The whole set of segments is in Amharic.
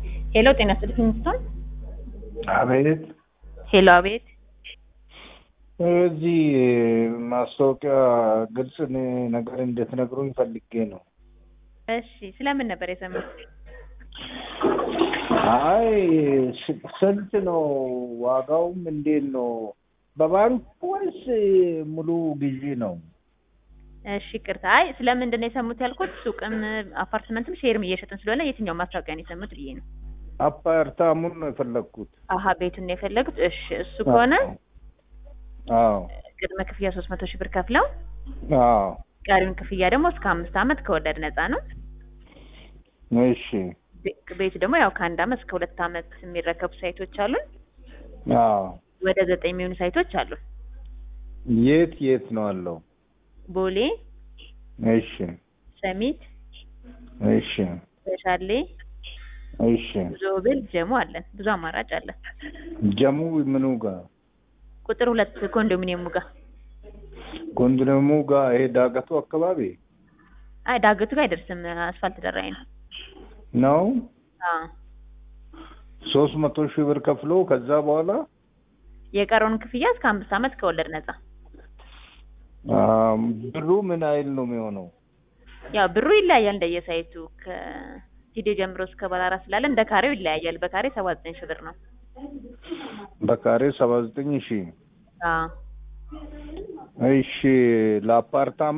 ሄሎ ጤና ይስጥልኝ ሚስቶን አቤት ሄሎ አቤት እዚህ ማስታወቂያ ግልጽ ነገር እንድትነግሩኝ ፈልጌ ነው። እሺ ስለምን ነበር የሰሙት አይ ስ- ስንት ነው ዋጋውም እንዴት ነው? በባንክ ወይስ ሙሉ ግዢ ነው? እሺ ቅርታ አይ ስለምንድን ነው የሰሙት ያልኩት ሱቅም አፓርትመንትም ሼርም እየሸጥን ስለሆነ የትኛው ማስታወቂያ ነው የሰሙት ብዬ ነው አፓርታሙን ነው የፈለግኩት። አሀ ቤቱን ነው የፈለጉት እሺ እሱ ከሆነ አዎ ቅድመ ክፍያ ሶስት መቶ ሺህ ብር ከፍለው አዎ ቀሪውን ክፍያ ደግሞ እስከ አምስት ዓመት ከወለድ ነፃ ነው እሺ ቤ- ቤቱ ደግሞ ያው ከአንድ ዓመት እስከ ሁለት ዓመት የሚረከቡ ሳይቶች አሉን አዎ ወደ ዘጠኝ የሚሆኑ ሳይቶች አሉን የት የት ነው አለው? ቦሌ እሺ ሰሚት እሺ በሻሌ እሺ ዞብል ጀሞ አለን ብዙ አማራጭ አለን ጀሙ ምኑ ጋር ቁጥር ሁለት ኮንዶሚኒየሙ ጋር ኮንዶሚኒየሙ ጋር ይሄ ዳገቱ አካባቢ አይ ዳገቱ ጋር አይደርስም አስፋልት ደራይ ነው ነው። አዎ ሶስት መቶ ሺህ ብር ከፍሎ ከዛ በኋላ የቀረውን ክፍያ እስከ አምስት ዓመት ከወለድ ነፃ አም፣ ብሩ ምን አይል ነው የሚሆነው? ያው ብሩ ይለያያል እንደየሳይቱ ከስቱዲዮ ጀምሮ እስከ ባለ አራት ስላለ እንደ ካሬው ይለያያል በካሬ ሰባ ዘጠኝ ሺህ ብር ነው በካሬ ሰባ ዘጠኝ ሺህ አዎ እሺ ለአፓርታማ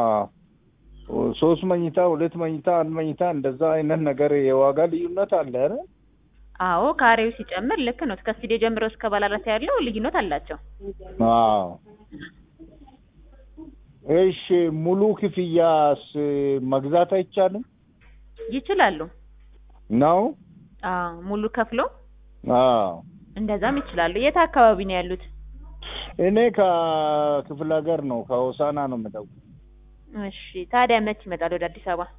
ሶስት መኝታ ሁለት መኝታ አንድ መኝታ እንደዛ አይነት ነገር የዋጋ ልዩነት አለ አይደል? አዎ ካሬው ሲጨምር ልክ ነው እስከ ስቱዲዮ ጀምሮ እስከ ባለ አራት ያለው ልዩነት አላቸው አዎ እሺ ሙሉ ክፍያስ መግዛት አይቻልም ይችላሉ ነው? አዎ ሙሉ ከፍሎ አዎ እንደዛም ይችላሉ የት አካባቢ ነው ያሉት እኔ ከክፍለ ሀገር ነው ከሆሳና ነው የምደውለው። እሺ ታዲያ መች ይመጣል ወደ አዲስ አበባ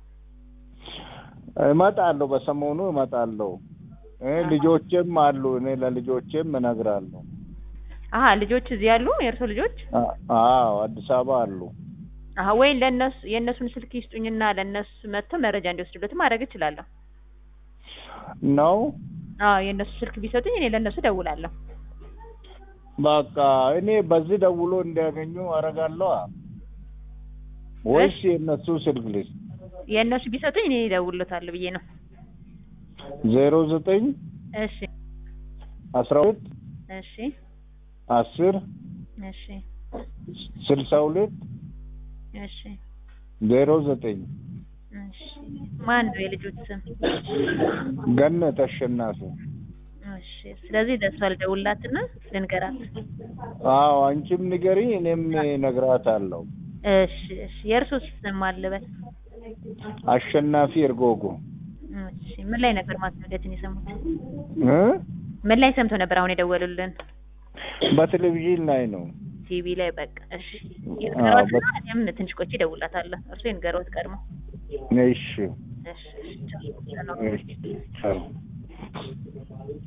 እመጣለሁ፣ በሰሞኑ እመጣለሁ። እ ልጆቼም አሉ። እኔ ለልጆቼም እነግራለሁ። አሀ ልጆች እዚህ ያሉ የእርሶ ልጆች አ- አዎ አዲስ አበባ አሉ። አሀ ወይ ለእነሱ የእነሱን ስልክ ይስጡኝና ለእነሱ መጥተው መረጃ እንዲወስዱበት ማድረግ እችላለሁ ነው አዎ የእነሱ ስልክ ቢሰጡኝ እኔ ለእነሱ ደውላለሁ በቃ እኔ በዚህ ደውሎ እንዲያገኙ አደርጋለሁ። ወይስ የእነሱ ስልክ ልስጥ? የእነሱ ቢሰጡኝ እኔ እደውልሎታለሁ ብዬ ነው ዜሮ ዘጠኝ እሺ አስራ ሁለት እሺ አስር እሺ ስልሳ ሁለት እሺ ዜሮ ዘጠኝ እሺ ማን ነው የልጆች ስም ገነት አሸናፊ። እሺ ስለዚህ ለእሷ ልደውልላትና ልንገራት አዎ አንቺም ንገሪ፣ እኔም እነግራታለሁ። እሺ እሺ የእርሶ ስም አለበት አሸናፊ እርጎጎ እሺ ምን ላይ ነበር ማስታወቂያችን የሰሙት እ ምን ላይ ሰምተው ነበር አሁን የደወሉልን በቴሌቪዥን ላይ ነው። ቲቪ ላይ በቃ እሺ አዎ፣ ይንገሯትና እኔም ትንሽ ቆይቼ እደውልላታለሁ እርሶ ይንገሯት ቀድሞ እሺ እሺ እሺ ቻው ሰላም እሺ ቻው።